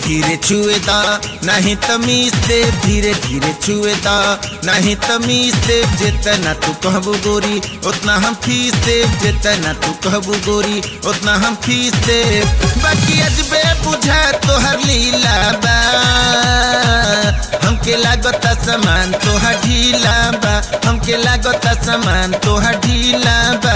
धीरे छुएदा नहीं तमीज से धीरे धीरे छुएदा नहीं तमीज से जितना तू कहबू गोरी उतना हम फीस दे जितना तू कहबू गोरी उतना हम फीस दे बाकी अजबे बुझा तोहर लीला बा हमके लागता सामान तोहर ढीला बा हमके लागता सामान तोहर ढीला बा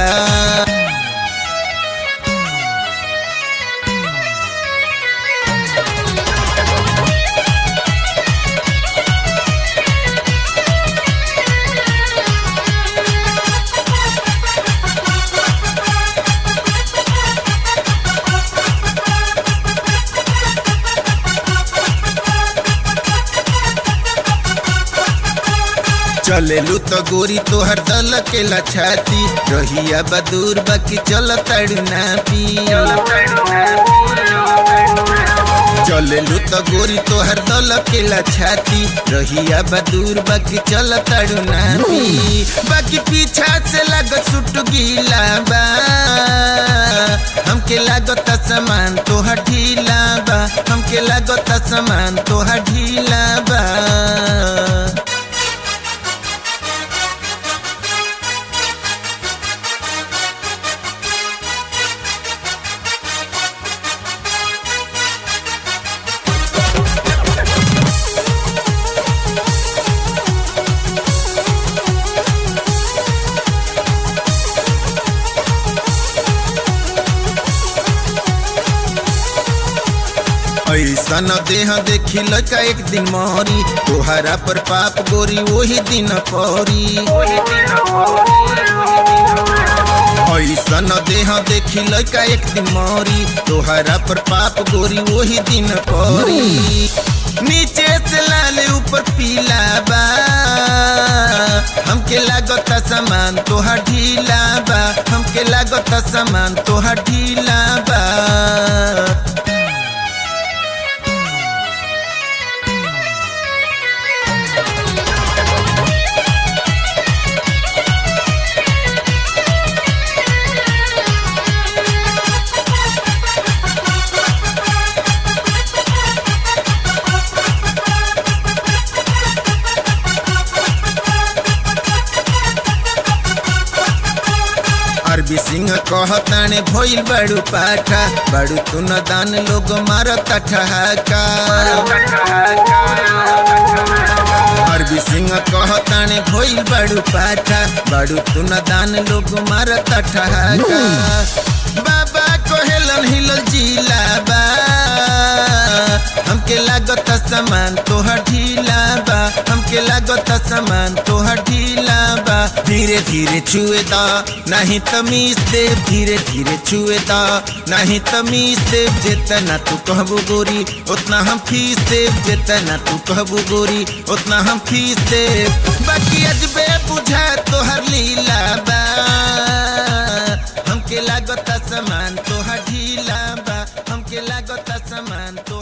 चलेलू तो गोरी तोहर दल के लछाती रहिया बदूर बाकी चल तड़ना पी चलेलू तो गोरी तोहर दल के लछाती रहिया बदूर बाकी चल तड़ना पी बाकी पीछा से लागत सुट गीला बा हमके लागत सामान तोहर ढीला बा हमके लागत सामान तोहर ढीला बा ऐसन देह देखी लड़का एक दिन मोरी तोहरा पर पाप गोरी वही दिन पौरी ऐसन देह देखी लड़का एक दिन मोरी तोहरा पर पाप गोरी वही दिन पौरी नीचे से लाल ऊपर पीला बा हमके लागत सामान तोहर ढीला बा हमके लागत सामान तोहर ढीला बा अरबी सिंह कहताने भइल बड़ू पाठा बड़ू तू न दान लोग मारत ठहाका अरबी सिंह कहताने भइल बड़ू पाठा बड़ू तू न दान लोग मारत ठहाका बाबा कोहेलन हिलल जिला बा हमके लागत सामान तोहर ढीला बा हमके लागत सामान तोहर ढीला बा धीरे धीरे छुएदा नहीं तमीज दे धीरे धीरे छुएदा नहीं तमीज दे जितना तू कहबू गोरी उतना हम फीस दे जितना तू कहबू गोरी उतना हम फीस दे बाकी अजबे बुझा तोहर लीला बा हमके लागत सामान तोहर ढीला बा हमके लागत सामान तो